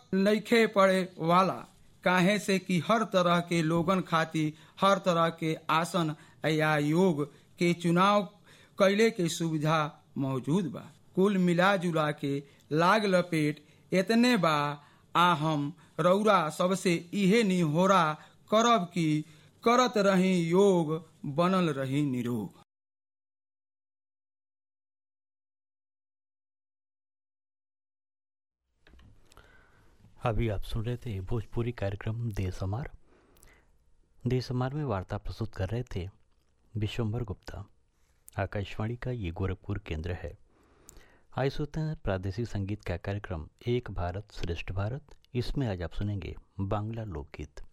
नइखे पड़े वाला काहे से कि हर तरह के लोगन खातिर हर तरह के आसन या योग के चुनाव कैले के सुविधा मौजूद बा कुल मिला जुला के लाग लपेट इतने बा आ हम रौरा सबसे इहे निहोरा करब कि करत रही योग बनल रही निरोग अभी आप सुन रहे थे भोजपुरी कार्यक्रम देशमार देशमार में वार्ता प्रस्तुत कर रहे थे विश्वम्बर गुप्ता आकाशवाणी का ये गोरखपुर केंद्र है आइए सुनते हैं प्रादेशिक संगीत का कार्यक्रम एक भारत श्रेष्ठ भारत इसमें आज आप सुनेंगे बांग्ला लोकगीत